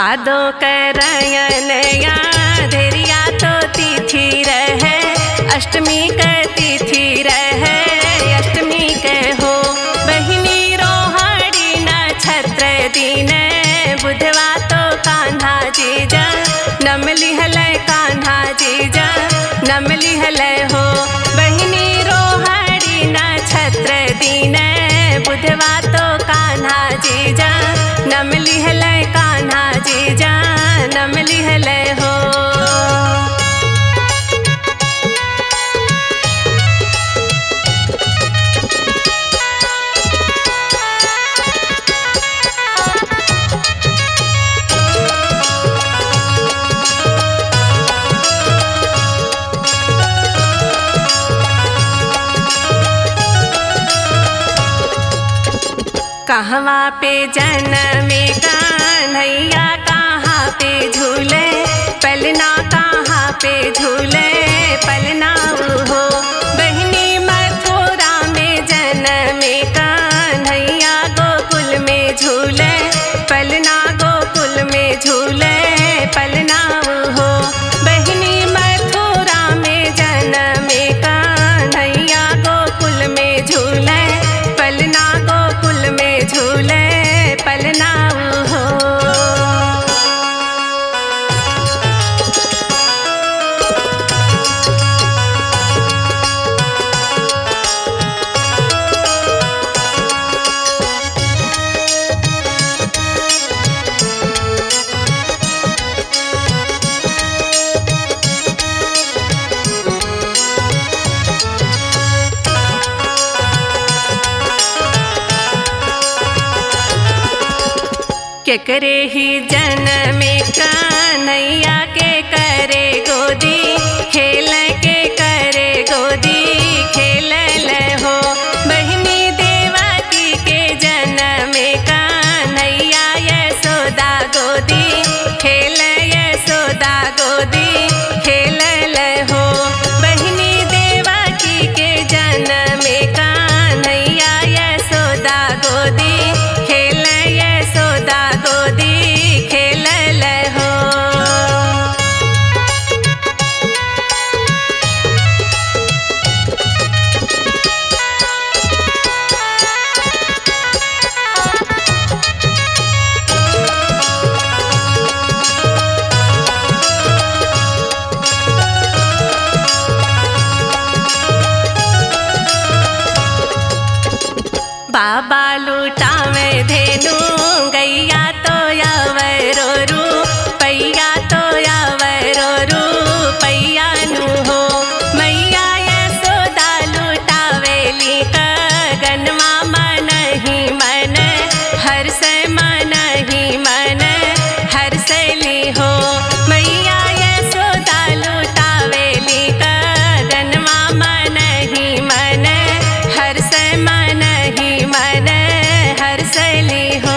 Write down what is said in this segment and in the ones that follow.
भादो करयन या धैर्या तो तिथि रहे अष्टमी के तिथि रहे अष्टमी के हो बहिनी रोहाड़ी नक्षत्र दिन बुधवा तो कान्हा जीजा नम लिहल कान्हा जीजा नम लिहल हो बहिनी रोहाड़ी नक्षत्र दिन बुधवा तो कान्हा जीजा नम लिहल कान्हा जीजा नम लिहल हो कहवा पे जनमे कन्हैया कहाँ पे झूले पलना कहाँ पे झूले पलना हो बहनी मथुरा में जनमे कन्हैया गोकुल में झूले पलना गोकुल में झूले पलना हो बहनी मथुरा में जनमे कन्हैया गोकुल में झूले पलना गोकुल में झूले पलना हो केकरे ही जनमे कन्हैया के करे गोदी खेल के करे गोदी खेल हो बहिनी देवकी के जनमे कन्हैया यशोदा गोदी खेल यशोदा गोदी खेल हो बहिनी देवकी के जनमे कन्हैया यशोदा गोदी खेल यशोदा गोदी खेल हो बाबा लुटावे धेनु गैया तो यावरो रू पैया तो यावरो रू पैया नु हो मैया यशोदा लुटावेली गनमा मन ही मन हर से मन ही मन हर से ली हो मैया यशोदा लुटावेली गनमा मन ही मन हर से मन ही मन हर से ली हो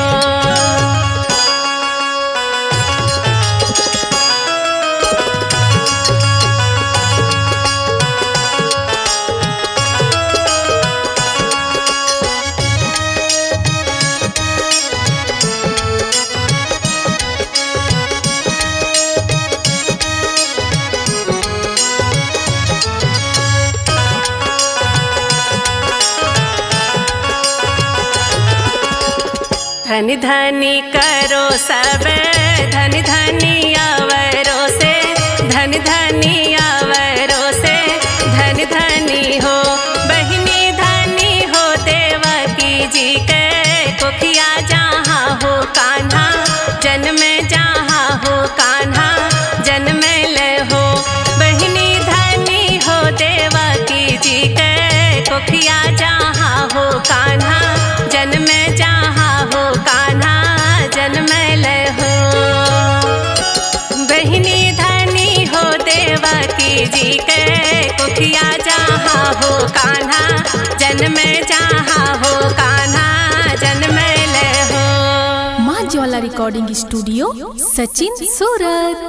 धन धनी करो सब धन धनी आवरो से धन धनी आवरो से धन धनी हो बहिनी धनी हो देवकी जी के कोखिया जहाँ हो कान्हा जन्म जहाँ हो कान्हा जन्म ले हो बहिनी धनी हो देवकी जी के कोखिया जहाँ हो कान्हा जन्म जहाँ हो कान्हा जन्म ले हो बहिनी धनी हो देवकी जी के कुखिया जहाँ हो कान्हा जन्म जहाँ हो कान्हा जन्म ले हो माँ ज्वाला रिकॉर्डिंग स्टूडियो सचिन सूरत